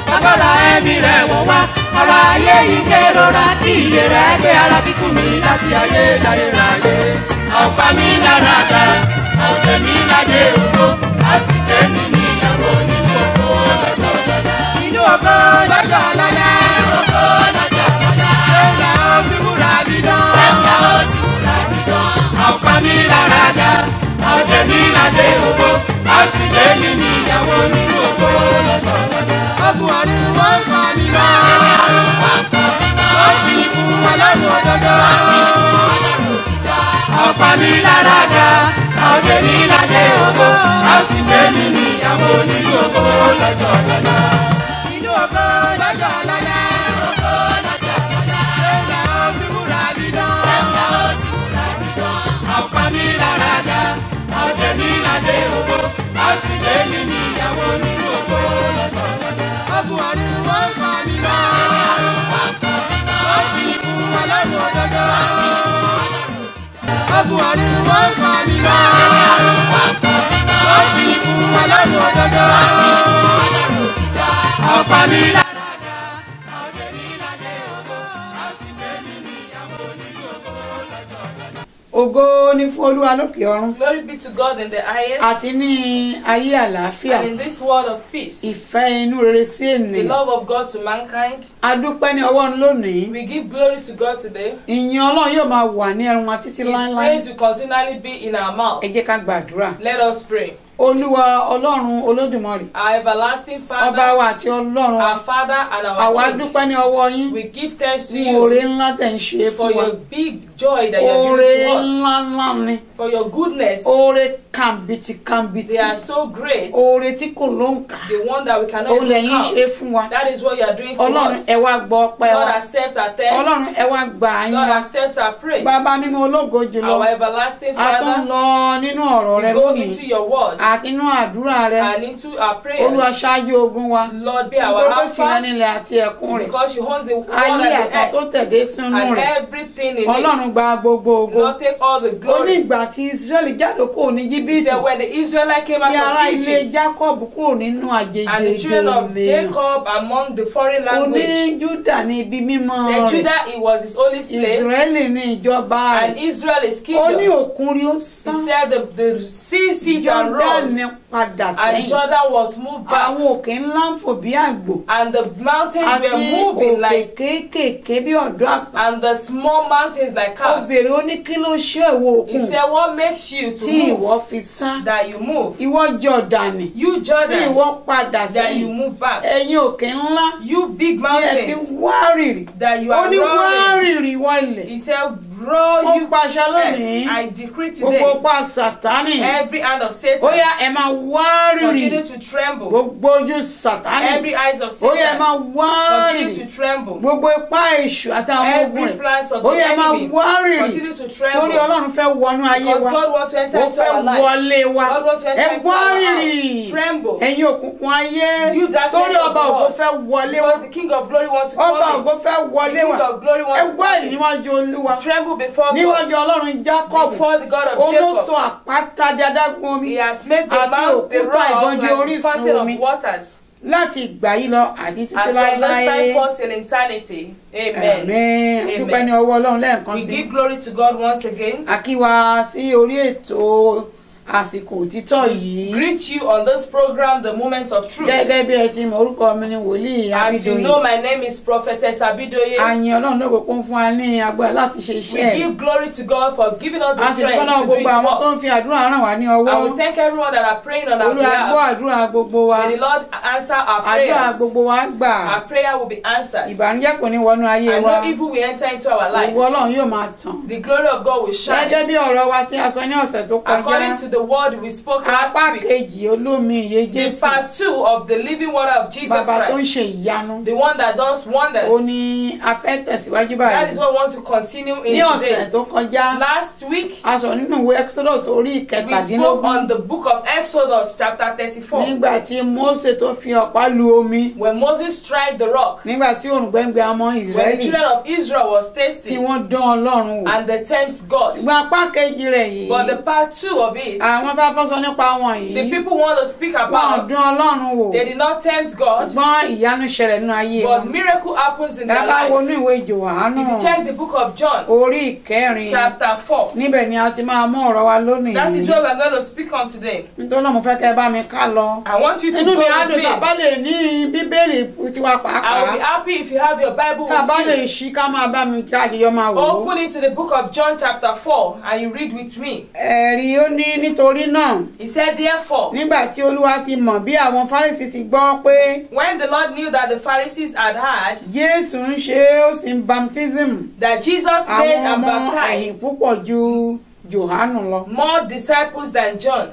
agbára ẹ̀mí rẹ̀ wọ̀ wá ọ̀rọ̀ ayé yìí kérora kí iye rẹ̀ gbé ara kíkún mi láti ayé láyé ráyé ọ̀pá mi lára dá ọ̀sẹ̀ mi láyé ògbó àti tẹ̀mí níyàwó nínú ògbó lọ́jọ́ lọ́la. inú ògbó lọ́jọ́ lọ́la. ògbó lọ́jọ́ lọ́la. ẹ̀ka ó ti múra dídán. ẹ̀ka ó ti múra dídán. ọ̀pá mi lára dá ọ̀sẹ̀ mi láyé ògbó àti tẹ̀mí níyàwó nínú ògbó lọ́jọ́ lọ́la. ọkùn ọ̀run wọ́n fà mí lọ. wọ́n fi fún ọlọ́run òdodo ọ̀pá mi lára dá ọ̀dẹ mi ládé ògbó a sì gbé mi níyàwó nínú ògbó lọ́jọ́ lọ́la. Inú ògbó lọ́jọ́ lọ́la. Ògbó lọ́jọ́ lọ́la. Ẹ̀ka ó ti múra dídán. Ẹ̀ka ó ti múra dídán. ọ̀pá mi lára dá ọ̀dẹ mi ládé ògbó a sì gbé mi níyàwó nínú ògbó lọ́jọ́ lọ́la. ọkùn ọ̀run wọ́n fà mí lọ. wọ́n fi fún ọlọ́run òdodo ọkùn ọ̀run wọ́n fà mí lọ. wọ́n fi fún ọlọ́run òdodo. ọ̀pá mi lára dá ọ̀dẹ mi ládé ògbó a sì gbé mi níyàwó nínú ògbó lọ́jọ́ lọ́la. ògo ni fún olúwa lókè ọ̀run Glory be to God in the highest àti ní ayé àlàáfíà and in this world of peace. ìfẹ́ inú rere sí The ènìyàn love of God to mankind. a dúpẹ́ ní ọwọ́ lónìí We give glory to God today. ìyìn ọlọ́run yóò máa wà ní ẹran wa títí His láéláé praise will continually be in our mouth. ẹ jẹ́ ká gbàdúrà Let us pray. olúwa ọlọ́run olódùmarè Our everlasting ọba Father, wa àti ọlọ́run our Father and àwa our King, dúpẹ́ ní ọwọ́ yín we give thanks to fún oore you ńlá tẹ̀ ń ṣe for fún wa your big joy that you have oore given to us, ńlá ńlá ni for your goodness. oore kàǹbìtì kàǹbìtì They are so great, oore tí kò ló ń kà the one that we cannot òun even lẹ́yìn ṣe count. fún wa That is what you are doing to ọlọ́run us. ẹ wá gbọ́ ọpẹ́ God wa accept our thanks. ọlọ́run ẹ wá gbà yín God wa accept our praise. bàbá mímọ́ ológo jùlọ Our everlasting a tún Father, lọ nínú ọ̀rọ̀ rẹ we go lónìí into your word àti inú àdúrà rẹ and into our olúwa prayers. ṣáájú ogun wa Lord, be our nítorí pé tìrẹ Alpha nílẹ̀ àti ẹ̀kún rẹ̀ because you owns the world ayé and àtàn tó the tẹ̀dé earth sínú and rẹ̀ everything in ọlọ́run it. gba gbogbo ogo Lord, take all the ó ní glory. ìgbà tí israẹli jáde kúrò ní He jìbìtì said, when the Israelites came tí ará out of ilé Egypt jacob kúrò nínú àjèjì and the children of ènìyàn Jacob among the foreign ó ní language, júdà ní ibi mímọ́ said rẹ̀ Judah it was his holy place israẹli ní ìjọba and rẹ̀ Israel is ó ní kingdom. òkun rí ó He sán said the, the sea seat and rose jọ́dánì padà and sẹ́yìn Jordan was moved back àwọn òkè ńlá ń fò bí àgbò and the mountains àti were moving òkè like kéékèèké bí ọ̀dọ́ àpá and the small mountains like calves. obìnrin ó ní kí ló ṣe ìwọ He òkun said, What makes you to tí ìwọ move? fi sá That you move. ìwọ jọ̀dánì You tí Jordan, ìwọ padà that you sẹ́yìn move back. ẹ̀yin òkè ńlá You big tí ẹ fi mountains, wárìrì that you ó are ní roaring. wárìrì wọlẹ̀ He said, Roar ó you pàṣẹ lónìí earth. I decree gbogbo today, pa sàtánì every hand of ó Satan yá ẹ máa wárìrì continue to tremble. gbogbo ojú sàtánì Every eyes of ó yá ẹ Satan máa continue wárìrì to tremble. gbogbo ipá èṣù àtàwọn ogun Every rẹ̀ plans of ó the yá ẹ máa enemy wárìrì continue to torí tremble. ọlọ́run fẹ́ wọnú ayé Because wa God wants to enter ó into fẹ́ our life. wọlé wa God wants to ẹ enter into our wárìrì house. Tremble. ẹ̀yin òkùnkùn ayé You darkness torí of ọba the ògo world. fẹ́ wọlé wa Because the King of Glory wants to ọba come ògo fẹ́ in. The wọlé King wa of Glory ẹ wants to wá come in. níwájú olúwa Tremble before níwájú God. ọlọ́run jacob Before the God of òun ló sọ Jacob. àpáta di adágún omi He has made the Àti mount, the òkúta rock, ìbọn di like the orísun fountain omi. of waters. láti ìgbà yìí lọ àti títí As from this láéláé time forth till eternity. Amen. àmín dúpẹ́ ní Amen. ọwọ́ ọlọ́run lẹ́ẹ̀kan We sí give glory to God once again. a kí wa sí orí ètò àsìkò òtítọ́ yìí Greet you on this program, The Moment of Truth. gẹ́gẹ́ bí ẹ ti mọ̀ orúkọ mi ni wòlíì As you abidoyin know, my name is Prophetess Abidoye. àyìn ọlọ́run lóko kún fún wa ní agbára láti ṣe We iṣẹ́ ẹ̀ give glory to God for giving us the a sì dúpẹ́ náà strength to do His gbogbo àwọn tó work. ń fi àdúrà ràn wá ní ọwọ́ And we thank everyone that are praying on our olúwa gbọ́ behalf. àdúrà gbogbo wa May the Lord answer our àdúrà prayers. gbogbo wa gbà Our prayer will be answered. ìbànújẹ́ kò ní wọnú ayé And wa no evil will enter into our life. òwò ọlọ́run yóò máa tàn The glory of God will shine. gẹ́gẹ́ bí ọ̀rọ̀ wa tí a sọ ní ọ̀sẹ̀ tó kọjá According to the word we spoke last apá week, kejì olómi iye the jésù part two of the living water of Jesus bàbá tó ń Christ, ṣe ìyanu the one that does wonders. ó ní a fẹ́ tẹ̀síwájú That is báyìí what we want to continue ní in ọ̀sẹ̀ today. tó kọjá Last week, a sọ nínú ìwé exodus orí we spoke ìkẹtàdínlógún on the book of Exodus, chapter 34, nígbà tí mose tó fi ọ̀pá lu omi when Moses struck the rock, nígbà tí òrùngbẹ́ngbẹ́ ọmọ when the israẹli children of Israel was tí tasting wọ́n dán ọlọ́run wò and they tempt God. ṣùgbọ́n apá kejì rẹ̀ yìí But the part two of it, àwọn tá a fẹ́ sọ nípa wọn The yìí people want to speak wọn ò about, dún ọlọ́run wò they did not tempt God, gbọ́n ìyanu ṣẹlẹ̀ nínú ayé but wọn miracle happens in ẹ their bá life. wọnú ìwé Jòhánù If you check the book of John, orí ìkẹrin chapter 4, níbẹ̀ ni a ti máa mú ọ̀rọ̀ wa lónìí that is where we're going to speak on today. nítorí náà mo fẹ́ kẹ́ ẹ bá mi ká lọ I want you to inú go mi á with dùn tá a me. bá lè ní bíbélì tiwa I will be pàápàá happy if you have your Bible tá a bá lè with ṣí ká máa bá mi kí àjẹyọ máa you. wò ó. Open it to the book of John, chapter 4, and you read with me. ẹ̀rí ó ní nítorí náà He said, Therefore, nígbà tí olúwa ti mọ̀ bí àwọn fárísì ti gbọ́ pé when the Lord knew that the Pharisees had heard jésù ń ṣe é ó sì ń baptism that Jesus made àwọn and ọmọ ẹ̀yìn baptized púpọ̀ ju jòhánù lọ. more disciples than John,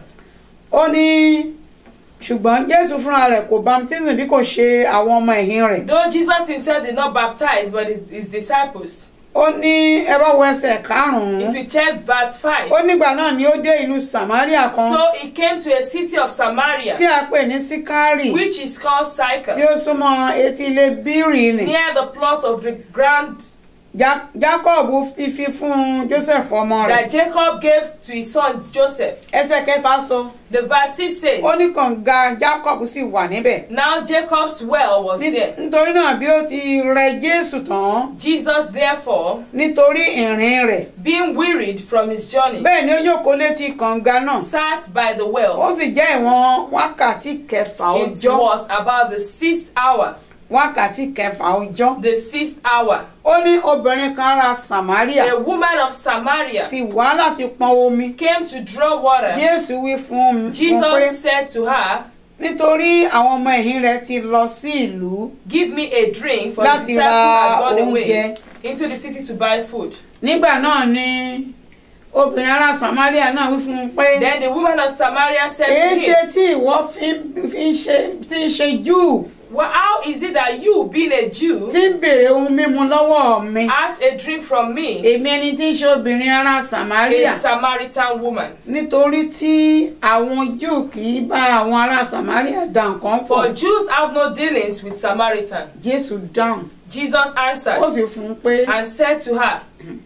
ó ní ṣùgbọ́n jésù fúnra rẹ̀ kò baptism bí kò ṣe àwọn ọmọ ẹ̀yìn rẹ̀. though Jesus himself did not baptize, but his, his disciples. ó ní ẹ bá wo ẹsẹ̀ karùn-ún If you check verse 5, ó nígbà náà ni ó dé ìlú samaria kan so he came to a city of tí Samaria, a pè ní síkárì which is called tí Sychar, ó súnmọ́ etí ilé bírì nì. near the plot of the ground Ja- jacob ti fi fún joseph ọmọ rẹ̀. that Jacob gave to his son Joseph. ẹsẹ̀ kẹfà sọ The verse 6 says, ó ní kànga jacob sì wà níbẹ̀. Now Jacob's well was Ní- there. nítorí náà bí ó ti rẹ jésù tán Jesus, therefore, nítorí ìrìn rẹ̀ being wearied from his journey, bẹ́ẹ̀ ni ó jókòó létí kànga náà sat by the ó well. sì jẹ́ ìwọ̀n wákàtí kẹfà It ọjọ́ was about the sixth hour. wákàtí kẹfà ọjọ́. The sixth hour. ó ní obìnrin kan ra samaria A woman of Samaria ti wá láti pọn omi. came to draw water. jésù wí fún un fún pé Jesus said to her, nítorí àwọn ọmọ ẹ̀yìn rẹ̀ ti lọ sí ìlú Give me a drink, for the Láti disciple ra had gone away oúnjẹ. into the city to buy food. nígbà náà ni obìnrin ará samaria náà wí fún un pé Then the woman of Samaria said èé to ṣe him, tí ìwọ fi fi ń ṣe tí ń ṣe júù Well, how is it that you, being a Jew, tí ń béèrè ohun mímu lọ́wọ́ mi ask a drink from me, èmi ẹni tí ń ṣe obìnrin ará samaria a Samaritan woman? nítorí tí àwọn júù kì í bá àwọn ará samaria dá nǹkan For pọ̀ Jews have no dealings with Samaritan. jésù dáhùn Jesus ó answered sì fún un pé and said to her,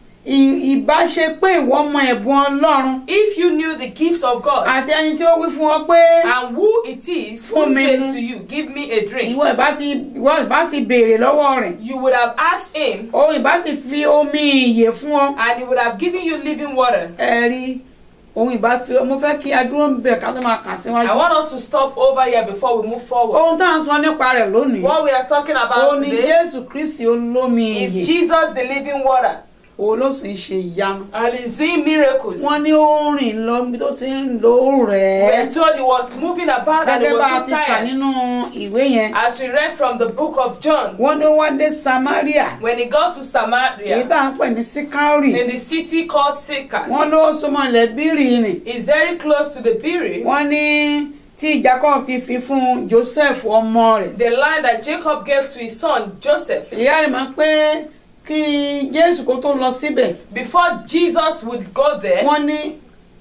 "Ì- ìbá ṣe pé ìwọ mọ ẹ̀bùn ọlọ́run If you knew the gift of God àti ẹni tí ó wí fún ọ pé and who it is who Fún mi says mu. to you, Give me a drink, ìwọ ìbá ti ìwọ ìbá ti béèrè lọ́wọ́ rẹ̀ you would have asked him o ìbá ti fi omi ìyè fún ọ and he would have given you living water. ẹ rí òun ìbá fi mo fẹ́ kí adúró ń bẹ̀ ká tó máa kà I síwájú. want us to stop over here before we move forward. ohun tá à ń sọ nípa rẹ̀ lónìí What we are talking ó about ní today jésù kristi olómi is ìyè Jesus the living water òun ló sì ń ṣe ìyanu. and he's doing miracles. wọ́n ní ó rìn lọ bí tó ti ń lo We rẹ̀ are told he was moving about and he gẹ́gẹ́ was bá a so ti kà tired. nínú ìwé yẹn As we read from the book of John, wọ́n ní ó wá dé samaria when he got to èyí Samaria, tá à ń pè ní síkárì in the city called Sychar, wọ́n ló súnmọ́ ilẹ̀ bírì nì is very close to the Biri, wọ́n ní tí jacob ti fi fún joseph ọmọ rẹ̀ the land that Jacob gave to his son Joseph. ìyá rẹ̀ mọ̀ pé kí jésù kó tó lọ síbẹ̀ Before Jesus would go there, wọ́n ní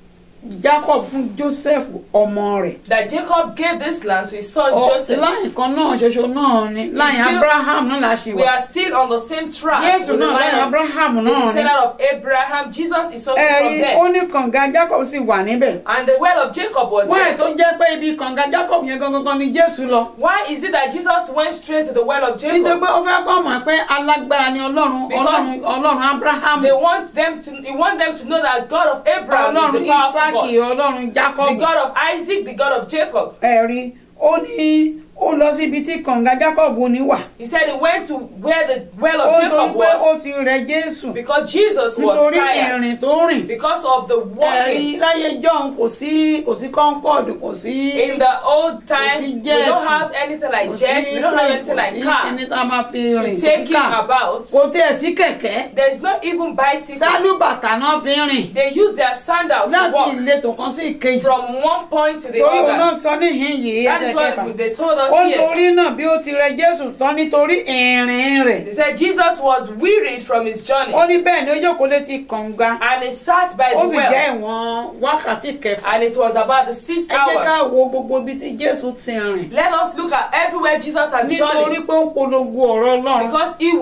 jacob fún joseph ọmọ rẹ̀ that Jacob gave this land to his son Ọ- Joseph. láyìn kan náà ṣoṣo náà ni láyìn still- abraham náà la ṣe We wà are still on the same track. jésù with the náà line láyìn of- abraham the náà ni descendant of Abraham. Jesus is also from ẹ̀rí there. ó ní kànga jacob sì wà níbẹ̀ And the well of Jacob was wọ́n ẹ̀ there. tó jẹ́ pé ibi kànga jacob yẹn gangan ni jésù lọ Why is it that Jesus went straight to the well of nítorí Jacob? pé ó fẹ́ kọ́ mọ̀ pé alágbára ni ọlọ́run Because- ọlọ́run ọlọ́run abraham They want them to he want them to know that God of Abraham is ọlọ́run the powerful isaki God. ọlọ́run The jacob God of Isaac, the God of Jacob. ẹ̀rí ó ní ó lọ síbi tí kànga jacob ní wà He said he went to where the well ó of torí Jacob pé ó was ti rẹ jésù because Jesus was nítorí tired. ìrìn tó rìn Because of the ẹ̀rí walking. láyé john kò sí kò sí concord kò sí In the old times, sí we jet, don't have anything like kò sí jets, we don't have plane, anything kò like sí car kíní tá a máa fi rìn to kò take sí him car about. kò tiẹ̀ sí kẹ̀kẹ́ There's not even bicycle. sálúbàtà náà fi rìn They use their sandal to láti walk ìletò kan sí ìkejì from one point to the torí òun náà other. sọ níhìn yìí That ẹsẹ̀ is kẹfà what they told us ó here. nítorí náà bí ó ti rẹ jésù tán nítorí ìrìn rẹ̀ They said Jesus was wearied from his journey ó ní bẹ́ẹ̀ ni ó jókòó létí kànga and he sat by ó the sì well jẹ́ ìwọ̀n wákàtí kẹfà and it was about the sixth ẹ jẹ́ ká hour. wo gbogbo ibi tí jésù ti rìn Let us look at everywhere Jesus has nítorí journeyed pé ó polongo ọ̀rọ̀ ọlọ́run because he was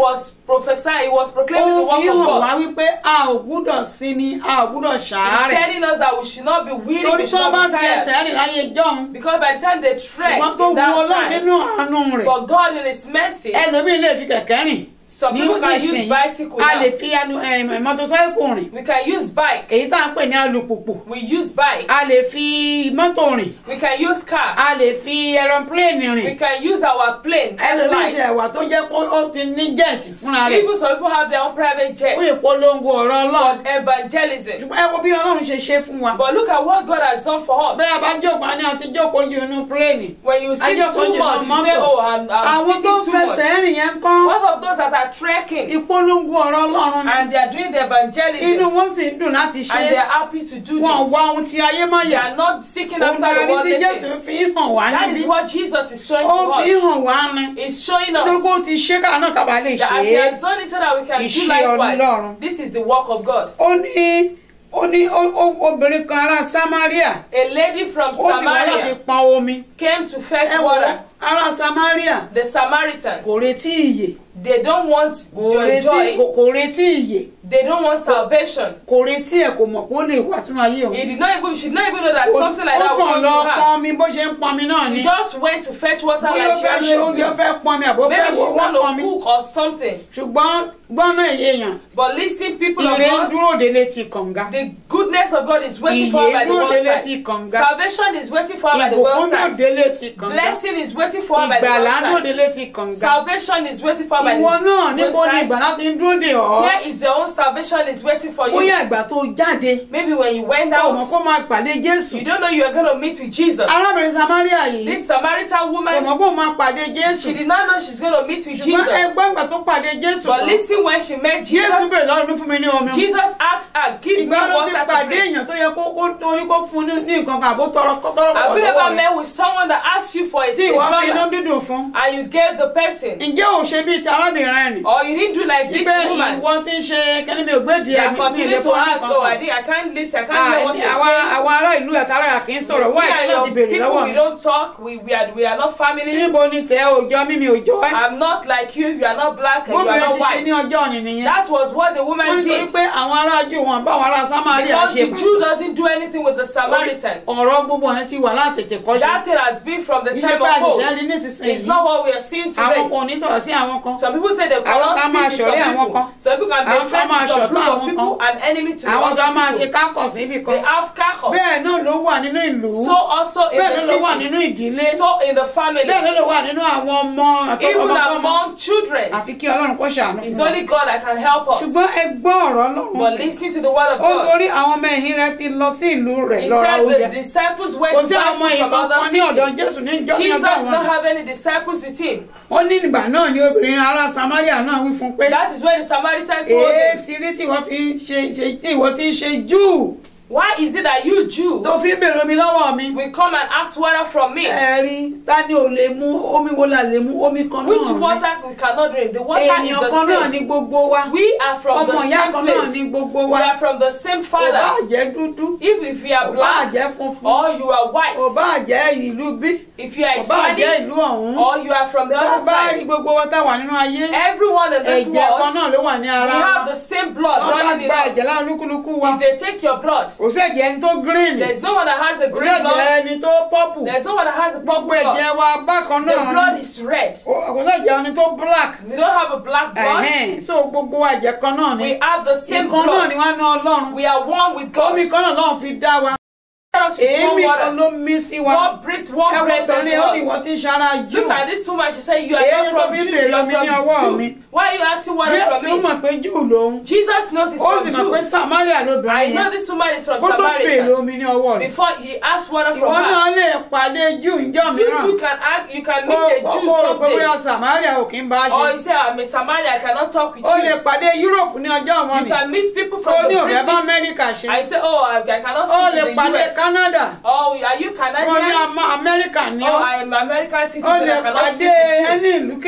prophesying, he was ó proclaiming the fi word of hàn wá God. wípé a ò gbúdọ̀ sinmi a ò gbúdọ̀ He's ṣàárẹ̀ telling us that we should not be weary, torí we tí should wọ́n bá not be fi ẹsẹ̀ tired. rìn láyé jọ́hun Because by the time they trek ṣùgbọ́n tó in wu ọlọ́run that time, nínú àánú rẹ̀ but God in His mercy, ẹlòmíín lè fi kẹ̀kẹ́ rìn some ní people can use nísìnyí bicycle a lè now. fi ẹnu ẹ̀, mọ́tòsáìkù rìn We can use bike. èyí tá à ń pè ní alùpùpù We use bike. a lè fi mọ́tò rìn We can use car. a lè fi ẹrọpléènì We rìn can use our plane. ẹlòmíín ti flight. ẹ̀wà tó jẹ́ pé ó ti ní jẹ́ẹ̀tì fúnra rẹ̀ Even some people have their own private fún jet ìpolongo ọ̀rọ̀ ọlọ́run for evangelism. ṣùgbọ́n ẹ wo bí ọlọ́run ṣe ṣe fún wa But look at what God has done for us. bẹ́ẹ̀ bá jókòó a ní àti jókòó ju inú pléènì When you sit Ajẹ́ too fọ́jì much, náà you say, mọ́tò. "Oh, I'm, I'm àwọn tó sitting too much." fẹsẹ̀ rìn yẹn kán What of those that are trekking ìpolongo ọ̀rọ̀ ọlọ́run ni and they are doing the evangelism inú wọn sì ń dùn láti ṣe and they are happy to do wọn this? wá ohun tí ayé má They yà are not seeking òun after náà the ní tí worldly jésù things. fi ń hàn wá That is níbí what Jesus is showing ó to fi ń us. hàn wá ni He's showing nítorí pé us ó ti ṣe káà náà kábàá lè that ṣe as He é has done it so that we can do Iṣẹ́ likewise. Ọlọ́run. This is the work of God. ó ní ó ní ó- ó- obìnrin kan ará samaria A lady from ó sì wá láti Samaria pọn omi came to fetch ẹ wo water. ará samaria The Samaritan, kò retí ìyè they don't want kò to retí enjoy, kò- kò retí ìyè they don't want salvation. kò retí ẹ̀ kò mọ̀ pé ó lè wá sínú ayé òun He did not even, she did not even know that Ó- something like that ó would kàn come lọ to her. pọn omi bó ṣe ń pọn mi náà ni She just went to fetch water bóyá ó like she fẹ́ ṣe always oúnjẹ do. fẹ́ pọn mi àbó fẹ́ Maybe she wò fẹ́ want pọn mi to cook or something. ṣùgbọ́n gbọ́nà èèyàn But listen, people of ire ń God, dúró de létí kànga the goodness of God is waiting for her by ìyè the dúró de létí wayside. kànga Salvation is waiting for her by the ìbùkún dúró wayside. de létí kànga Blessing is waiting for her by the ìgbàlà dúró de wayside. létí kànga Salvation is waiting for her by the ìwọ náà níbo ni wayside. ìgbàlà ti ń dúró de ọ́ Where is your own salvation is waiting for you? bóyá ìgbà tó jáde Maybe when you went ó mọ̀ out, kó máa pàdé jésù you don't know you are going to meet with Jesus. arábìnrin samaria yìí This Samaritan kò woman, mọ̀ kó máa pàdé jésù she did not know she's going to meet with ṣùgbọ́n Jesus. ẹgbẹ́ ìgbà tó pàdé jésù But tán, listen, when she met jésù Jesus, bèrè lọ́rùn ní fún mi ní omi Jesus asked her, Give me ìgbà ló ti water to pàdé drink. èèyàn tó yẹ kó kó tó ní kó fún ní ní nǹkan kan àbó tọrọ kó tọrọ Have bọ̀ you lọ́wọ́ ever rẹ̀ met with someone that asks you for a, tí a ìwọ fi inú dollar dídùn fún and you gave the person, ǹjẹ́ ò ṣe bíi ti arábìnrin rẹ̀ nì or you didn't do like this ibẹ̀ woman? ìwọ ti ń ṣe kẹ́ni mi ò gbé di They are ẹ̀mí mi continuing ilé to fún ask, ọdún Oh, I, kan did, I can't listen, I can't hear what you're àwọn saying. àwọn ará ìlú ẹ̀ka ara kì í sọ̀rọ̀ wá We ìdí are láti your béèrè people, lọ́wọ́ we mi don't talk, we, we, are, we are not family. níbo ni tẹ òjò mímí òjò ẹ́ I'm not like you, you are not black and you are gómìnà not ṣiṣẹ́ ní white. ọjọ́ òní nìyẹn That was what the wọ́n woman nítorí did. pé àwọn ará jù wọn bá àwọn ará samaria Because ṣe the Jew doesn't do anything with the Samaritan. ọ̀rọ̀ gbogbo yẹn ti wà látètè kọ́ṣe That thing has been from the iṣẹ́ time bá of àṣìṣe old. rí nísinsìnyí It's not what we are seeing àwọn today. kan ò ní sọ̀rọ̀ sí àwọn kan Some people say they Àwọn cannot kan máa speak with some ṣọ̀rẹ́ àwọn people. kan. Some people can be Àwọn kan friends máa with some ṣọ̀tá group àwọn of people kan. and enemy to àwọn kan máa ṣe other people. kákọ̀ síbì kan They have kachos. bẹ́ẹ̀ náà ló wà nínú ìlú So also in bẹ́ẹ̀ ló ló wà the nínú city. ìdílé So in the family. bẹ́ẹ̀ ló ló wà nínú àwọn ọmọ Even àtọkọmọsọmọ among children. àfi kí ọlọ́run kó ṣàánú It's fún wa only God that can help us. ṣùgbọ́n ẹ gbọ́ ọ̀rọ̀ ọlọ́run But listen to the word of ó God. torí àwọn ọmọ ẹ̀yìn rẹ ti lọ sí ìlú rẹ̀ He lọ ra said oúnjẹ the disciples went kò to sí àwọn ọmọ buy food yìí from other kankan ní ọ̀dọ̀ cities. jésù ní ìjọ ní Jesus ọjọ́ did not wọn have any disciples with him. ó ní ìgbà náà ni obìnrin ará samaria náà wí fún un pé That is where the Samaritan told èé him, ti rí tí wọ́n fi ń ṣe ṣe tí ìwọ ti ń ṣe júù Why is it that you Jew tó fi ń bèrè omi lọ́wọ́ mi will come and ask water from me? ẹ rí ta ni ò lè mú omi wo la lè mú omi kan Which náà ni water we cannot drink? The water is ènìyàn the kan náà same. ni gbogbo wa We are from ọmọ the ìyá same kan náà ni place. gbogbo We wa are from the same ò bá father. jẹ́ dúdú If if you are ò bá black jẹ́ funfun or you are ò white, bá jẹ́ ìlú bí if you are ò bá jẹ́ Hispanic ìlú ọ̀hún or you are from the tá a other bá rí side, gbogbo wa tá a wà nínú ayé everyone in this ẹ̀jẹ̀ kan world, náà ló wà ní we ara wa have the same blood wọ́n bá running in gba ẹ̀jẹ̀ us. lára olúkúlùkù wa If they take your blood, kò sí ẹ̀jẹ̀ ẹni tó green there is no one that has a kò sí green ẹ̀jẹ̀ blood. ẹni tó purple There is no one that has a gbogbo purple blood. ẹ̀jẹ̀ wa bákan The náà blood ni is red. Kò- kò sí ẹ̀jẹ̀ ẹni tó black We don't have a black blood. ẹ̀hẹ́n so gbogbo wa ẹ̀jẹ̀ kan náà ni We have the same nǹkan náà ni blood. wọ́n ná ọlọ́run We are one with God. omi kan náà lọ́run fi dá wa Let us with one èémí kan water. ló mí sí wa God breathed one ẹ wo breath tẹ̀lé ó ní into ìwọ us. tí ń ṣara jù Look at this woman. She said, "You are Èyí not tó from fi Jew. bèrè You are omi ní ọwọ́ from mi. Jew. Why are you asking water jésù from mọ̀ me?" pé jù lòun Jesus knows it's ó from sì mọ̀ pé Jew. samaria I lóbìnrin know yẹn this woman is from kó tó bèrè Samaritan. omi ní ọwọ́ rẹ̀ Before he asked water ìwọ from náà her, lè pàdé jù ńjọ́ you mìíràn too can act. You can kó meet a Jew kó rò pé bóyá someday. samaria ò kí ń bá Or ṣe you say, "I'm a Samaritan. I cannot talk with ó lè you." pàdé europe ní ọjọ́ wọn You ni can meet people ó from ní the òfẹ́ bá British. amẹ́ríkà ṣe I say, "Oh, I, I cannot ó speak lè with the pàdé US." canada Oh, are you ó ní Canadian? Ama- amẹ́ríkà ní Oh, ọ́ I am American ó citizen. lè I cannot pàdé speak with you. ẹni ìlúkìlú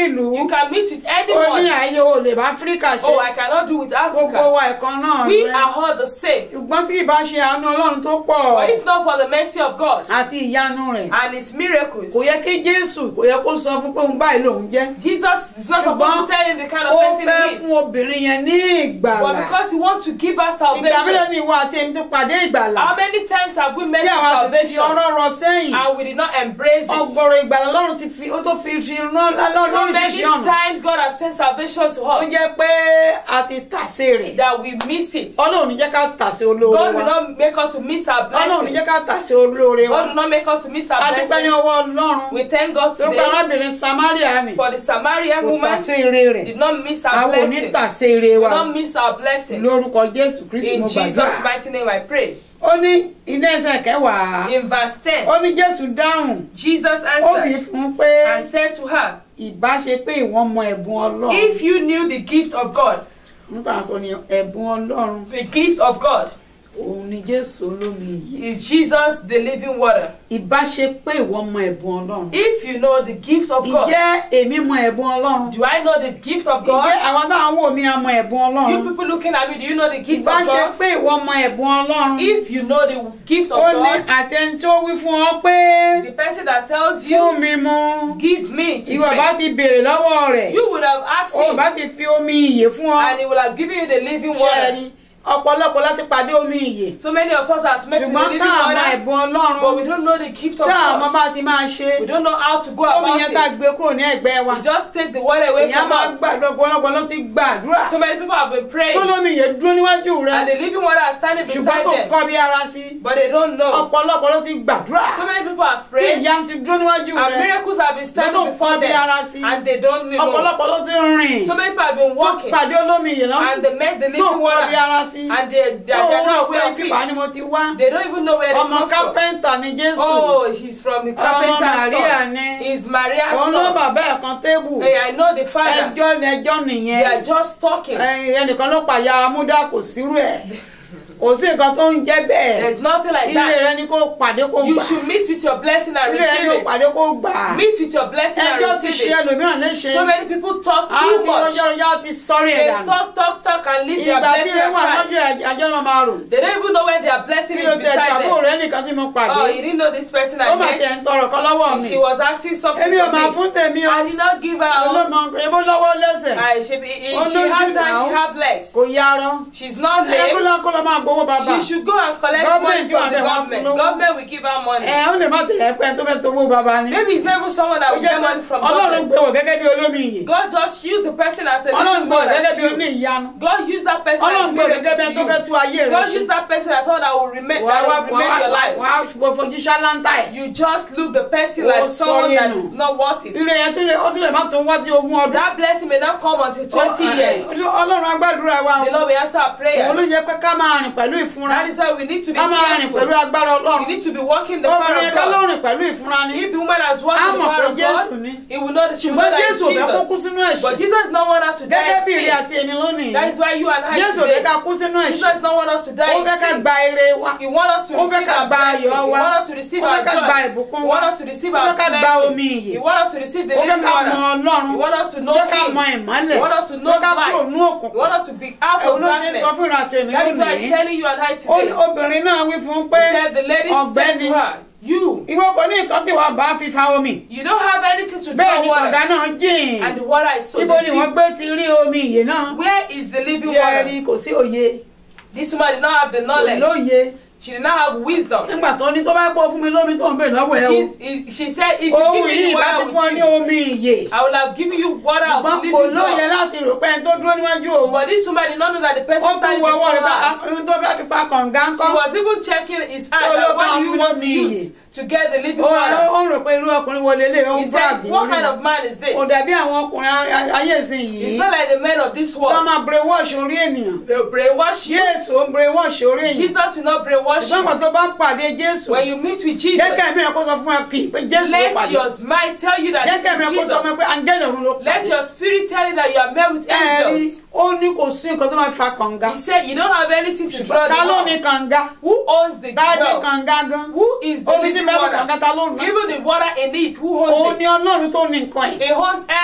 ìlú You can meet with ó ní anyone. ààyè o lè bá áfíríkà ṣe Oh, I cannot do with gbogbo Africa. wa ẹ̀kan náà We rẹ are all the same. ṣùgbọ́n tí ìbá ṣe àánú ọlọ́run tó pọ̀ But if not for the mercy of God àti ìyanu rẹ̀ and His miracles, kò yẹ kí jésù kò yẹ kó sọ fún pé òun báyìí lòun jẹ́ Jesus is not supposed to tell him the kind of ó person fẹ́ he is. fún obìnrin yẹn ní ìgbàlà But because He wants to give us ìgbà mélòó salvation, ni ìwọ àti èmi ti pàdé ìgbàlà how many times have we met tí with àwa ti fi salvation ọ̀rọ̀ rọ sẹ́yìn and we did not embrace it? ọgbọ̀rọ̀ ìgbàlà lọ́run ti fi ó tó fi fi rán So lọ́run many ti fi ọ̀nà times God has sent salvation to ó us jẹ́ pé a ti tàsé rẹ̀ that we miss it. ọlọ́run ní jẹ́ ká tàsé olóore God will wa not make us to miss our ọlọ́run ní blessing. jẹ́ ká tàsé olóore wa God will not make us to miss our a dúpẹ́ ní blessing. ọwọ́ ọlọ́run We thank God tó gba today arábìnrin samaria ni for the Samaritan kò woman tàsé ire rẹ̀ did not miss our àwọn ò ní blessing. tàsé ire Did wa not miss our blessing. lórúkọ jésù kristi In mo Jesus' gbàdúrà mighty name I pray. ó ní iná ẹsẹ̀ kẹwàá In verse 10, ó ní jésù dáhùn Jesus ó sì answered fún un pé and said to her, ìbá ṣe pé ìwọ́n mọ ẹ̀bùn ọlọ́run If you knew the gift of God, nípa sọ ni ẹ̀bùn ọlọ́run the gift of God òun ni jésù olómi yìí is Jesus the living water. ìbá ṣe pé ìwọ́n mọ ẹ̀bùn ọlọ́run If you know the gift of God, ìjẹ́ èmi mọ ẹ̀bùn ọlọ́run do I know the gift of ìjẹ́ God? àwọn táwọn wò mí àmọ ẹ̀bùn You ọlọ́run people looking at me, do you know the gift ìbá of ṣe God? pé ìwọ́n mọ ẹ̀bùn ọlọ́run If you know the gift of ó ní God, àti ẹni tó wí fún ọ pé the person that tells fún you, mi mu give me to ìwọ bá drink, ti béèrè lọ́wọ́ rẹ̀ you would have asked ó bá him ti fi omi ìyè fún ọ and he would have given you the living ṣe water. rí ọ̀pọ̀lọpọ̀ láti pàdé omi ìyè So many of us have met with the ṣùgbọ́n living tá àmọ water, ẹ̀bùn but we ọlọ́run don't know the gift of tá àmọ God. bá ti máa ṣe We don't know how to go omi about yẹn ká it. gbé kúrò ní ẹ̀gbẹ́ wa We just take the water away èèyàn from máa us. gbàdúrà ọ̀pọ̀lọpọ̀ ló ti gbàdúrà So many people have been praying, tó lómi ìyè dúró níwájú rẹ and the living water is standing ṣùgbọ́n beside tó them, kọ́ bí ara sí but they don't know. ọ̀pọ̀lọpọ̀ ló ti gbàdúrà So many people have tí prayed, ìyá ti dúró níwájú and rẹ miracles have been tó standing before kọ́ bí ara them, sí and they don't know. ọ̀pọ̀lọpọ̀ ló ti rìn So many people have been tó walking, pàdé olómi ìyè náà and they met the tó living kọ́ bí water, ara sí and they, they, tó they are rò not pé aware of kíbà it. ni mo ti wá They don't even know where they ọmọ come from. kápẹ́ńtà ni jésù Oh, he's from the ọmọ carpenter's màríà son. ni He's Maria's òun ló son. bàbá ẹ̀ kan tébù Hey, I know the father. ẹjọ́ ni ẹjọ́ They nìyẹn are just talking. Ẹ, ẹnìkan ló pàyà amúdá kò sírú ẹ̀ kò sí nǹkan tó ń jẹ́ bẹ́ẹ̀ There's nothing like ilé that. rẹ ni kó pàdé kó You gbà should meet with your blessing and ilé rẹ ni kó receive it. pàdé kó gbà Meet with your blessing and ẹjọ́ ti receive ṣe it. ẹlòmíràn léṣe So many people talk á too ti much. rọjọ́ rọjọ́ ti sọ́rí ẹ̀ They dànù talk, talk, talk and leave their ìgbà tí blessing ẹ wà aside. lọ́jọ́ àjọ náà máa rò They don't even know when their blessing kí ló is tẹ̀ tí beside àbúrò them. rẹ nìkan tí mo pàdé Oh, you didn't know this person ó I mà tẹ̀ met. ń tọrọ kan lọ́wọ́ mi She was asking something èmi ò máa from me. fún tèmi o I did not give her. all. olómọ ebó lọ́wọ́ lẹ́sẹ̀ I, she, Oh, she no, has you hands, she now. have legs. kò yarọ She's not ẹ kó lame. lọ kó lọ máa gbowó bàbá She should go and collect Government money from wà the bẹ́ẹ̀ wá government. fún lówó. Government will give her money. ẹ ó lè má tẹ̀lé pẹ́ tó fẹ́ tó owó bàbá ni Maybe it's never someone that ó will jẹ́ get pé money from ọlọ́run gbé government. wọ̀ gẹ́gẹ́ bí olómi iyè God just used the person as a ọlọ́run living gbé wọ̀ God. gẹ́gẹ́ bí as oní you. ìyanu God used that person ọlọ́run as gbé wọ̀ gẹ́gẹ́ bí ẹni tó fẹ́ miracle to tú ayé you. rẹ God ṣe used that person as someone that will remain, wàá that wá will remain your life. wàá wàá fojú ṣáláńtà ẹ̀ You just look the person Oh, like someone that sorry, is no. not worth it. ire yẹn tó lè ó tún lè má tó wá sí ogún ọdún That blessing may not come until 20 years. ọlọ́run agbádùúrà wa The Lord will answer our òun ló prayers. yẹ pé ká máa rìn pẹ̀lú ìfúnra That is why we need to be ká máa rìn pẹ̀lú careful. agbára We ọlọ́run need to be walking the power obìnrin of ká ló God. rìn pẹ̀lú ìfúnra ni If the woman has walked Á in the mọ̀ power pé of Jésù God, ni. he will know that she will know ṣùgbọ́n that jésù ò it's fẹ́ kó kú Jesus. sínú But ẹ̀ṣẹ̀ Jesus does not want us to die gẹ́gẹ́ in bí ìrìn sin. àti èmi lónìí That is why you and I jésù ò fẹ́ ká today, kú sínú Jesus ẹ̀ṣẹ̀ does not want us to ó die in fẹ́ ká sin. gba ire wa He wants us to Ó fẹ́ receive ká our gba blessing. He ayọ̀ wa. wants us to receive Ó our fẹ́ ká gba joy. ìbùkún He wa. wants us to receive Ó our fẹ́ ká gba blessing. omi ìyè. He wants us to receive the ó fẹ́ living ká mọ water. ọlọ́run He wants us to ó know fẹ́ ká Him. mọ ìmọ́lẹ̀ He wants us to ó know fẹ́ ká light. kúrò ní He òkùnkùn wants us to be out ẹ̀wọ̀n of ló ṣe ń sọ darkness. fún ìrìn àti èmi That is why he's lónìí telling you and I Ó- today. obìnrin náà wí fún un pé He said the lady said ọ̀gbẹ́ni to her, You, ìwọ kò ní nǹkan tí wàá bá fífa omi you don't have anything to bẹ́ẹ̀ draw ni kọ̀dá water. náà jìn And the water is so ibo ni wọ́n deep. gbé ti rí omi ìyè náà Where is the living yẹ water? rí kò sí òye This woman did not have the kò knowledge. lóye She did not have wisdom. nígbà tó ní tó bá pọ̀ fún mi lómi tó ń bè lọ́wọ́ ẹ o She, she said, If you ohun give me yìí the bá ti water fún ọ with ní you, omi ìyè I will have given you water of ṣùgbọ́n living kò lóye water. láti rò pé ẹni tó dúró níwájú òun But this woman did not know that the ó person tún standing wọ before ọwọ́ rẹ̀ bá her. ohun tó fẹ́ fi pa kànga ń She kọ́ was even checking his hand. Oh, Like, look, what do I'm you want to feeling use me. to get the living ó water? ó rò pé irú ọkùnrin wo lélẹ̀ ó He ń said, brag What kind of man is this? kò dàbí àwọn ọkùnrin a- ayé ìsìn It's yìí not like the men of this wọ́n world. máa brainwash orí ènìyàn They will brainwash you. Jésù ó ń brainwash orí ènìyàn Jesus will not brainwash ṣùgbọ́n you. kan tó bá ń pàdé Jésù When you meet with Jesus, jẹ́kẹ́ mi rẹ̀ kó sọ fún ẹ kì í pé Jésù ló let pàdé your mind tell you that jẹ́kẹ́ mi this rẹ̀ kó is sọ fún ẹ Jesus. pé áńgẹ́lì ọ̀run ló Let pàdé your spirit tell you that you are met with ẹ̀rí angels. ó ní kò sí nǹkan tó máa fa kànga He said, You don't have anything to draw the ta ló ní water. kànga Who owns the ta ní well? kànga gan Who is the omi tí living bẹ́ẹ̀ water? kànga ta ló ní Even the water in it, who òun owns ni it? Ọlọ́run tó ní nǹkan ẹ̀ He owns ṣùgbọ́n everything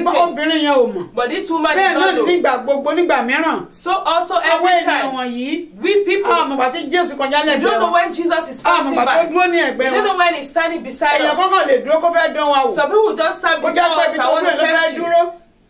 ṣùgbọ́n thing. obìnrin yẹn ò mọ̀ But this woman bẹ́ẹ̀ did náà not know. nígbà gbogbo nígbà mìíràn So also àwọn every ènìyàn time, wọ̀nyí we people, àwọn àmọ̀gbà tí jésù kọjá we don't lẹ́gbẹ̀ẹ́ know wọn when Jesus is àwọn passing àmọ̀gbà tó by. dúró ní We ẹ̀gbẹ́ don't wọn know when he's standing beside èèyàn us. kọ́kọ́ lè dúró kó fẹ́ dán wa wò Some people just stand kó before jẹ́ pé us ibi and tó want dúró to ẹ̀ ló fẹ́ tempt you. dúró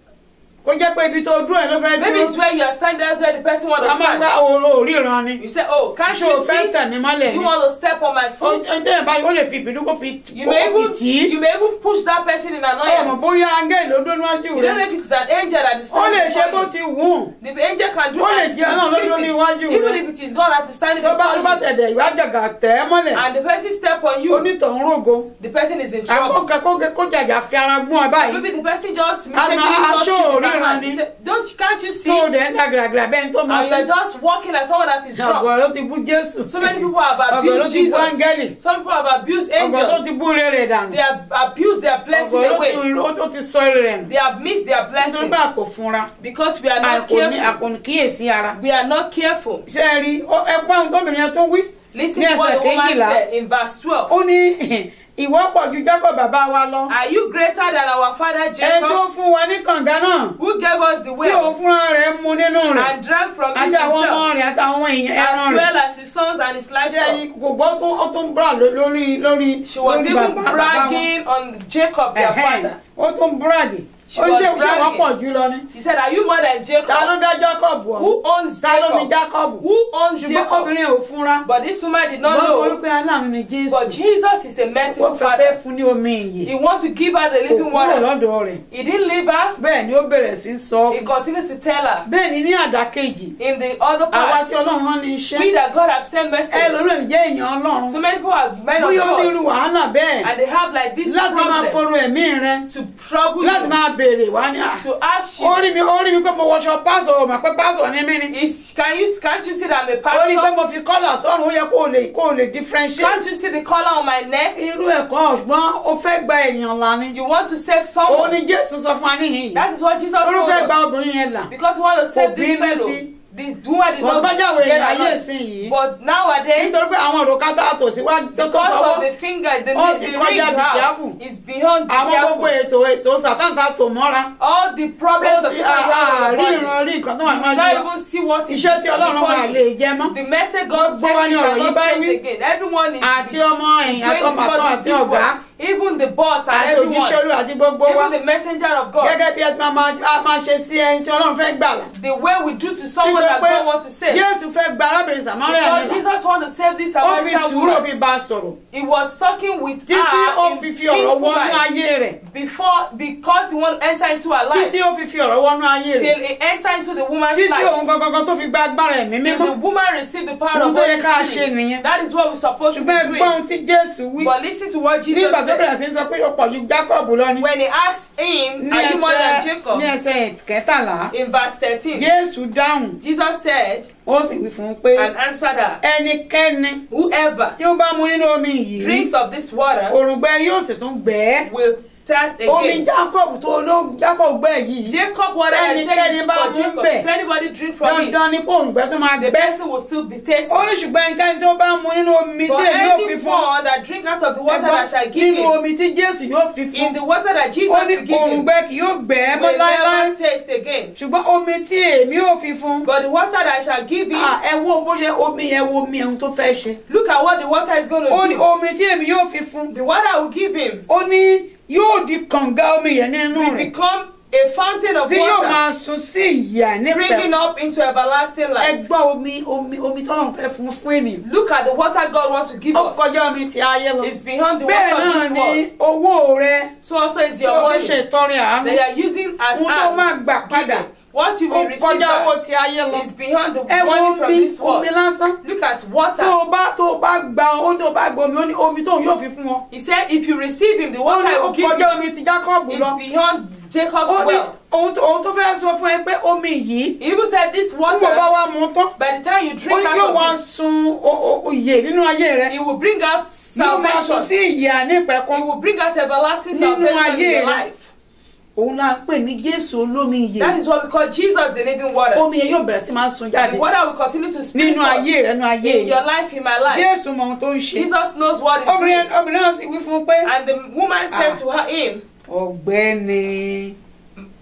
kó jẹ́ pé ibi tó dúró ẹ̀ ló fẹ́ Maybe dúró it's where you are standing, that's where the person wants a to máa gba stand. òòrò òríran ni You say, oh, can't ṣé o you fẹ́ see? tẹ̀ mí mọ́lẹ̀ You ni want to step on my foot? ọjọ́ ẹ̀ báyìí ó lè fi ìbínú kó fi You kó may fi even tì í you may even push that person in ọmọ annoyance. bóyá áńgẹ́lì ló dúró níwájú You rẹ don't know if it's an angel that is ó lè standing ṣe bó before ti you. wù ú The angel can do Ó lè as jẹ́ Ọlọ́run ló dúró he níwájú pleases. Even rẹ. if it is God that is standing tó bá tó bá before you tẹ̀dẹ̀ ìwà àjàgà tẹ̀ ẹ́ mọ́lẹ̀ and the person step on you, onítọ̀hún rògo the person is in trouble. àkókò kó jàjà fi ara gún ẹ báyìí Maybe the person just I'm mistakenly not touched you sure, with that really, hand. You Ronnie. say, Don't can't you see? tó o dẹ̀ ń dàgàràgàrà bẹ́ẹ̀ tó máa And you're just walking as someone that is drunk. ọ̀gọ̀ ló ti bú jésù So many people have ọ̀gọ̀ ló abused ti bú Jesus. áńgẹ́lì Some people have abused ọ̀gọ̀ tó ti angels. bú rere dànù They have abused their blessing ọ̀gọ̀ ló away. ti ó tó ti sọ èrè rẹ̀ nù They have missed their nítorí blessing pé a kò fúnra because we are a not kò ní a careful. kò ní kíyèsí ara We are not careful. ṣé ẹ rí ó- ẹ gbọ́ ohun tóbìnrin yẹn tó wí Listen Ní to what ẹsẹ̀ the woman kejìlá. said in verse 12. ó ní ìwọ pọ̀ ju jákọ̀ bàbá wa lọ Are you greater than our father ẹ tó Jacob, fún wa ní kànga náà who gave us the tí òun well fúnra rẹ̀ mu nínú rẹ̀ and drank from it àti àwọn ọmọ himself, rẹ̀ àtàwọn èèyàn ẹran as rẹ̀ well as his sons and his ṣe livestock? ni gbogbo ó tún ó tún bra ló- lórí lórí She was lórí even bàbá bàbá wọn bragging on Jacob, their Ẹ̀hẹ́n, father. ó tún bragi She ó was ṣe ṣe wọ́n bragging. pọ̀ jù lọ ni She said, Are you more than ta ló Jacob? dá Jacob wọ̀ Who owns ta ló ní Jacob? Jacob Who owns ṣùgbọ́n Jacob? obìnrin ò fúnra But this woman did wọ́n not torí know. pé aláàánú ni Jésù But Jesus is a ó merciful fẹ́ fẹ́ father. fún ní omi ìyè He wants to give her the kò living kúrò water. lọ́dọ̀ rẹ̀ He didn't leave her. bẹ́ẹ̀ ni ó bẹ̀rẹ̀ sí í sọ He continued to tell her. bẹ́ẹ̀ ni ní àdákejì In the other àwa part, tí Ọlọ́run rán ní iṣẹ́ we that God have sent ẹ message. lórí ẹ̀ jẹ́ èèyàn Ọlọ́run So many people have men of bóyá ó ní irú God wàhálà bẹ́ẹ̀ and they have like this láti máa problem fọrọ ẹ̀mí rẹ to trouble láti you, máa béèrè wá ní à to ask ó you. rí mi ó rí mi pé mo wọṣọ pásọ ò mà pé pásọ ní mí ni Is can you can't you see that I'm a ó rí pé pastor? mo fi kọ́là sọ́run ó yẹ kó o lè kó o lè differentiate Can't you see the collar on my neck? irú ẹ̀kọ́ ṣùgbọ́n ó fẹ́ gba èèyàn là ni You want to save òun someone. ni Jésù sọ fún wa níhìn yìí That is what Jesus ó told fẹ́ gba us. obìnrin yẹn là Because we want to save Kò this bínú fellow. sí. This woman did wọ́n not bá jáwé get èèyàn ayé annoyed. ìsìn yìí But nowadays, nítorí pé àwọn òrùka tá a tò síwájú tó tó because of sọ́wọ́ the finger, the, All the, the the kọjá ring be now careful. is beyond be àwọn gbogbo careful. ètò ètò sàtàn tá a tò mọ́ra All the problems ó of ti Satan have on àárí the body. ìran rí nǹkan tó wà You níwájú not wa even see what is iṣẹ́ tí Ọlọ́run wà before lè you. jẹ mọ́ The message God Gbogbo wa sent ni you ọ̀rọ̀ yìí cannot bá send wí. again. Everyone is àti ọmọ is ẹ̀yìn going àtọmọ àtọ because of àti this ọ̀gá one. Even the boss and àti everyone. òjíṣẹ́ olú àti gbogbo wa Even the messenger of God. gẹ́gẹ́ bí ẹ ti máa máa- a máa ṣe sí ẹni tí Ọlọ́run fẹ́ gbà là The way we do to someone nítorí that pé God wants to save. Jésù fẹ́ gba arábìnrin Samaria Because nílà Jesus wants to save this ó fi Samaritan sùúrù woman. fi bá a sọ̀rọ̀ He was talking with títí ó her fi in fi ọ̀rọ̀ peaceful wọnú mind ayé rẹ̀ before because he want to enter into her life títí ó fi fi ọ̀rọ̀ wọnú ayé rẹ̀ till he enter into the woman's títí life òun gangan tó fi gba agbára ẹ̀mí till mímọ́ the woman receive the power Ohun of tó yẹ Holy ká ṣe Spirit. nìyẹn. That is what we're supposed to be ṣùgbọ́n ẹ gbọ́ ohun doing. tí Jésù wí But listen to what Jesus nígbà tó said. bẹ̀rẹ̀ sí í sọ pé ó pọ̀ ju Jacob lọ ní When he asked him, ní Are you more than ẹsẹ̀ Jacob? ní ẹsẹ̀ kẹtàlá In verse 13, Jésù dáhùn Jesus said ó sì wí fún un pé and answered her, ẹnikẹ́ni Whoever tí ó bá mu nínú omi yìí drinks of this water òrùngbẹ yóò sì tún gbẹ ẹ́ will thirst omi again. Jacob tó ló Jacob gbẹ yìí Jacob water I Ẹnikẹ́ni said is bá for mú Jacob. bẹ̀. If anybody drink from it, dandan ni kó òrùngbẹ tó máa the gbẹ person will still be tasty. ó ní ṣùgbọ́n ẹnikẹ́ni tó bá mu nínú omi For tí èmi yóò fi fún anyone that drink out of the water that shall ẹgbọ́n give nínú him, omi tí Jésù yóò fi in fún the water that Jesus ó ní will give him, òrùngbẹ kì yóò gbẹ ẹ́ mọ́ will láéláé never taste again. ṣùgbọ́n omi tí èmi yóò fi fún But the water that I shall give him, Ah, ẹ wo bó ṣe omi yẹn wo omi ẹ̀hún tó fẹ́ ṣe look at what the water is going ó to ní do. omi tí èmi yóò fi fún The water I will give him ó ní yóò di kànga omi yẹn nínú will rẹ̀ become a fountain of tí yóò water, máa sun sí ìyà springing nípẹ̀ up into everlasting life. ẹ gbọ́ omi omi omi tọ́lọ́run fẹ́ fún fún ènìyàn Look at the water God wants to give ó us. kọjá omi ti ayé lọ It's beyond the bẹ́ẹ̀ water of náà this ni world. owó rẹ So also is tí your o fi money ṣe ìtọrẹ àánú that you are using as ohun tó máa hand. gbà padà What you ó will receive kọjá owó back ti ayé lọ is beyond the ẹ wo money from omi this world. omi lásán Look at tó water. o bá tó o bá gba owó tó o bá gba omi ó ní omi tóun yóò fi fún wọn He said, if you receive him, the ó water ní I ó will give kọjá you omi ti Jacob is lọ beyond Jacob's ó ní well. ohun tó ohun tó fẹ́ sọ fún ẹ pé omi yìí He even said, this ń bọ̀ bá water, wa mú tán by the time you ó drink ní yóò wá out of sun o- o- òye nínú ayé rẹ it, it will bring out yóò máa sun salvation. sí ìyà nípẹ̀kun It will bring out everlasting Nínú salvation in ayé your rẹ. life. òun la ń pè ní Jésù olómi ìyè That is what we call Jesus, the living water. omi yẹn yóò bẹ̀rẹ̀ sí máa sun jáde The water will continue to spring nínú forth ayé rẹ nínú ayé in your rẹ life, in my life. Jésù mọ ohun tó ń ṣe Jesus knows what is obìnrin doing. obìnrin náà sì wí fún un pé And the woman said Ah. to her, him, ọ̀gbẹ́ni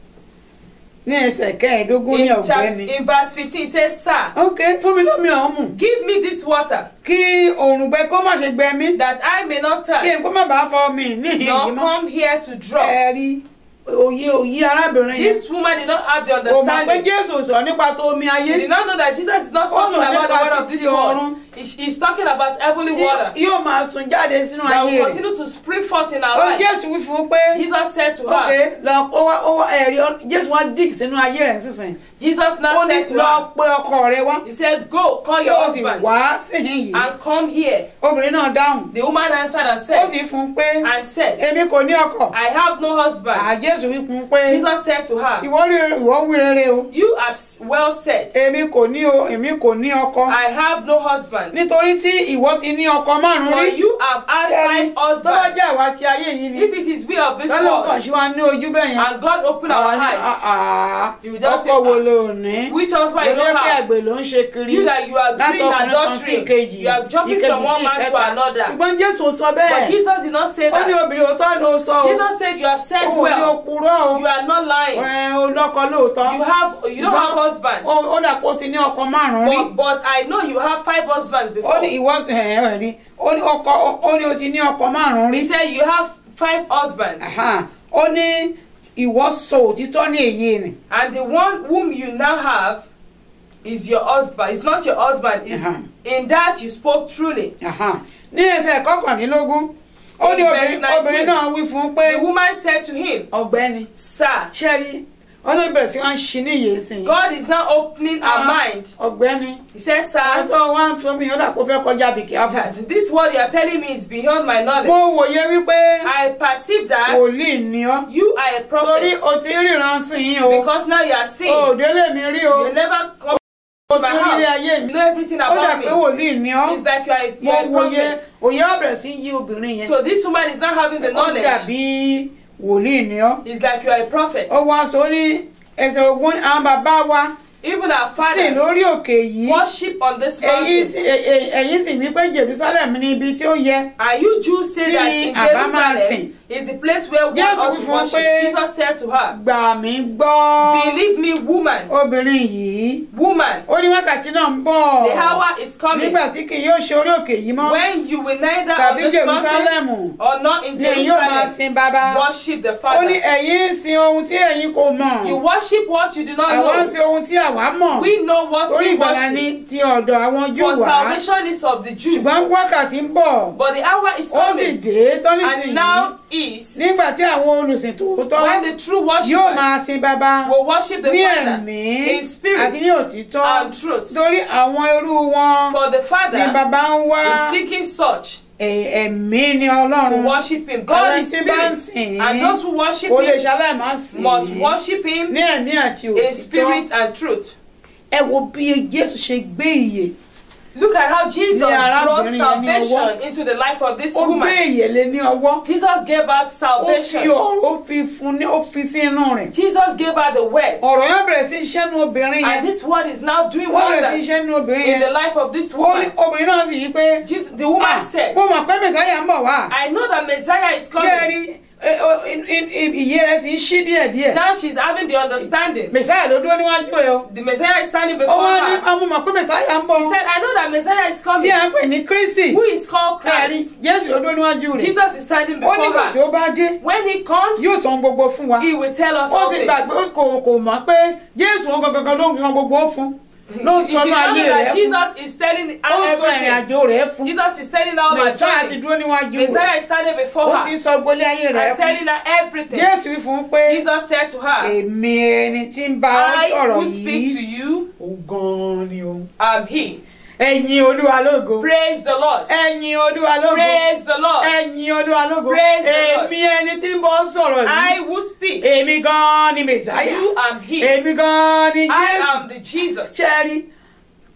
ní ẹsẹ̀ kẹẹ̀ẹ́dógún ní In, chapter, ọ̀gbẹ́ni. in verse 15, it says, Sir, ok fún mi lómi ọ̀hún give me this water kí òrùngbẹ kó má ṣe gbẹ mí that I may not kí n thirst, kó má bàa fọ mi níhìn nor yìí mọ́. come here to draw. ẹ rí òye òye arábìnrin yẹn This woman did not have the kò mọ̀ pé understanding. jésù sọ nípa tó omi ayé She did not know that Jesus is not Ó talking sọ about the nípa water of títí this ọ̀run. world. He- He's talking about heavenly tí water yóò máa sun jáde sínú that ayé will rẹ̀ continue to spring forth in our ó life. jésù wí fún un pé Jesus said to ok her, lọ ó wá ó wá ẹ̀rí ọ- jésù wá dig sínú ayé rẹ̀ sísìn Jesus ó now ní said to lọ her, pé ọkọ rẹ wá He said, Go, call kí your ó sì husband wá síhìn yìí and come here. obìnrin náà dáhùn The woman answered and ó said, sì fún un pé and said, èmi kò ní ọkọ I have no husband. àjésù wí fún un pé Jesus said to her, ìwọ rí ìwọ wí rere o You have s- well said, èmi kò ní o èmi kò ní ọkọ I have no husband. nítorí tí ìwọ ti ní ọkọ márùn For rí you have had Ẹni five tó bá husbands. jẹ́ àwa ti ayé yìí ni If it is will of this lọ́lọ́ kan world, ṣe wá ní ojú bẹ́ẹ̀ yẹn and God open our Àwa ní, eyes, "Ah, ah, You just say, ọkọ wo "Ah, ló ní which husband you lọ́jọ́ don't pé have? àgbẹ̀ ló ń ṣe kiri You that you are doing látọkùnrin kan sí adultery, ìkejì you are jumping ìkejì from one sí man to ìkẹta. another. ṣùgbọ́n jésù sọ But bẹ́ẹ̀ Jesus did not say ó ní that. obìnrin òótọ́ ló sọ o Jesus said, You have said òun ní well. òpùrọ́ o You are not lying. ẹ, o lọ́kọ lóòótọ́ You have you don't have husband. ó ó dà pé ó ti ní ọkọ márùn-ún rí But, but I know you have five husbands ó before. ní ìwọ ẹ ẹ rí ó ní ọkọ ó ní o ti ní ọkọ márùn-ún rí He said you have five husbands. Aha. ó ní ìwọ sọ òtítọ́ ní èyí ni And the one whom you now have is your husband. It's not your husband. It's Uh-huh. in that you spoke truly. Aha. ní ẹsẹ̀ kọkànlélógún ó ní In obìnrin verse 19. obìnrin náà wí fún un pé The woman said to him, ọ̀gbẹ́ni Sir, ṣẹ́rí ọ̀nà ìbẹ̀rẹ̀ sí wọn ṣí níyè sí i God is now opening our mind. ọ̀gbẹ́ni He said, Sir, ọ̀tọ̀ wa ń sọ mí ó dà kó fẹ́ kọjá bìkì àbọ̀ that this word you are telling me is beyond my knowledge. mo wòye wípé I perceive that wòlíì ni ọ́ you are a torí prophet o ti ríran sí yín o because now you are seeing. òdélé mi rí o You never come o to my ti rí ilé house. ayé You mi know everything ó dà about pé me. wòlíì ni ọ́ It's like you are, you mo are a wòye prophet. òye ọ̀bẹ̀rẹ̀ sí yí obìnrin yẹn So this woman is not having the ó knowledge. dàbí wòlíì ni ọ́ It's like you are a prophet. ó wá sọ ní ẹsẹ̀ ogun àwọn bàbá wa Even our sì fathers lórí òkè yìí worship on this èyí mountain. sì ẹ- ẹ- ẹ̀yin sì wí pé Jerusalem ní ibi tí ó yẹ And you Jews say Tí that in àbá máa Jerusalem sìn. is the place where one Jésù ought wí to fún un worship. pé- Jesus said to her, gbà mí gbọ́ Believe me, woman, obìnrin yìí woman, ó ní wákàtí náà ń bọ̀ the hour is coming nígbà tí kì yóò ṣe orí òkè yìí mọ́ when you will neither on tàbí this mountain Jerusalem or not in ni yóò máa Jerusalem sin bàbá worship the ó ní Father. ẹ̀yin ń sin ohun tí ẹ̀yin kò mọ̀ You worship what you do not àwa ń know. sin ohun tí àwa mọ̀ We know what torí we ìgbàlà ní worship. ti ọ̀dọ̀ àwọn Júù For wá salvation is of the Jews. ṣùgbọ́n wákàtí ń bọ̀ But the hour is ó sì coming, dé tọ́nísì and yìí now is nígbà tí àwọn olùsìn tòótọ́ when the true yóò máa worshippers sin bàbá will worship the ní Father ẹ̀mí in àti spirit ní òtítọ́ and truth. torí àwọn irú wọn For the ni Father bàbá ń wá is seeking such ẹ̀- ẹ̀mí ni to ọlọ́run worship Him. God Àwọn is tí bá ń spirit, sìn and those who worship kò lè Him ṣaláì má sìn must worship Him ní ẹ̀mí àti in òtítọ́ spirit and truth. ẹ wo bí Jésù ṣe gbé ìyè Look at how Jesus Ní arábìnrin brought yẹn ní salvation ọwọ́. into the life of this ó gbé woman. ìyè lé ní ọwọ́ Jesus gave us ó fi salvation. ọ̀rọ̀ ó fi fún ní ó fi sí inú rẹ̀ Jesus gave her the word. ọ̀rọ̀ yóò bẹ̀rẹ̀ sí iṣẹ́ nu obìnrin yẹn And this word is now doing ó bẹ̀rẹ̀ sí wonders iṣẹ́ nu obìnrin in the yẹn life of this ó ní woman. obìnrin náà sì yí pé Jesus, the woman "Ah, said, mo mọ̀ pé mẹ̀sáyà ń bọ̀ wá I know that Messiah is coming. kẹ́ẹ̀rí ìyè rẹ̀ sì ń ṣí díẹ̀díẹ̀ Now she's having the understanding. mẹ̀sáyà ló dúró níwájú ẹ̀ o The Messiah is standing ó before wá ní her. mo mọ̀ pé mẹ̀sáyà ń bọ̀ He said, I know that Messiah is tí coming. à ń pè ní Kristi Who is called kẹ́ẹ̀rí Christ. Jésù ló dúró níwájú rẹ̀ Jesus is standing ó before nígbà tí her. ó bá dé When he comes, yóò sọ ohun gbogbo fún wa he will tell us ó all ti things. gbàgbé ó kò kò mọ̀ pé Jésù òun gangan ló ń san gbogbo fún ló ń She- she sọnù knows ayé rẹ̀ that fún Jesus is telling ó her ń sọ ìrìn everything. àjò rẹ̀ fún Jesus is telling her all her mẹ̀sáyà ti journey. dúró níwájú rẹ̀ Messiah is standing before ó ti her sọ gbolé ayé rẹ̀ and fún telling her everything. Jésù wí fún un pé Jesus said to her, èmi ẹni tí ń bá ọ I sọ̀rọ̀ who speak to yìí you ó gan-an ni o am he. ẹ̀yin Olúwa lógo Praise the Lord. ẹ̀yin Olúwa lógo Praise the Lord. ẹ̀yin Olúwa lógo Praise the Lord. èmi ẹni tí ń bá ọ sọ̀rọ̀ I yìí who speak èmi gan-an ni to mẹ̀sáyà you am he. èmi gan-an ni I Jésù am the Jesus. ṣẹ́rí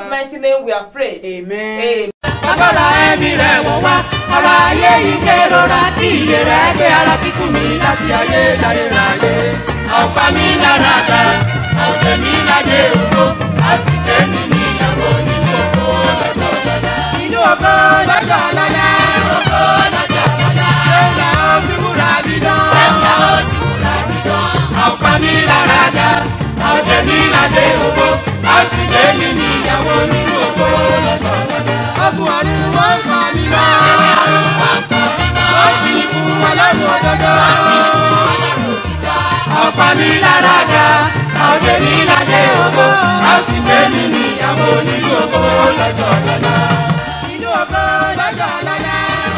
Jesus' mighty name we are prayed. amen. Amen. agbára ẹ̀mí rẹ̀ wọ̀ wá ọ̀rọ̀ ayé yìí kérora tí iye rẹ̀ gbé ara kíkún mi láti ayé láyé ráyé. ọ̀pá mi lára ta ọ̀sẹ̀ mi láyé òkú àti tẹ̀mí níyàwó nínú oko lọ́jọ́ lọ́la. inú oko lọ́jọ́ lọ́la. oko lọ́jọ́ lọ́la. ẹ̀ka òbí wúrà bí dán. ẹ̀ka òbí wúrà bí dán. ọ̀pá mi lára ta ọ̀sẹ̀ mi ládé ògo a sì gbé mi níyàwó nínú ògo lọ́sọ̀ọ́sọ̀. Ogun ọ̀run wọ́n ń fa mi lọ. wọ́n fi fún ọlọ́run òdodo. ọ̀pá mi lára dá ọ̀dẹ̀ mi ládé ògo a sì gbé mi níyàwó nínú ògo lọ́sọ̀ọ́sọ̀. Inú ògo lọ́jọ́ lọ́la.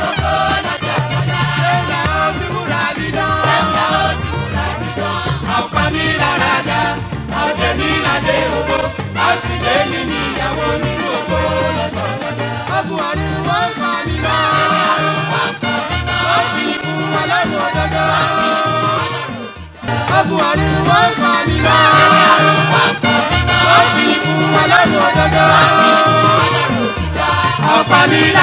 Ṣé ó fi wúrà mi dán? ọ̀pá mi lára dá ọ̀dẹ̀ mi ládé ògo a sì gbé mi níyàwó nínú ògo lọ́sọ̀ọ́sọ̀. Ogun ọ̀run wọ́n ń fa mi lọ. wọ́n fi fún ọlọ́run òdodo. Ogun ọ̀run wọ́n ń fa mi lọ. wọ́n fi fún ọlọ́run òdodo. ọ̀pá mi lára.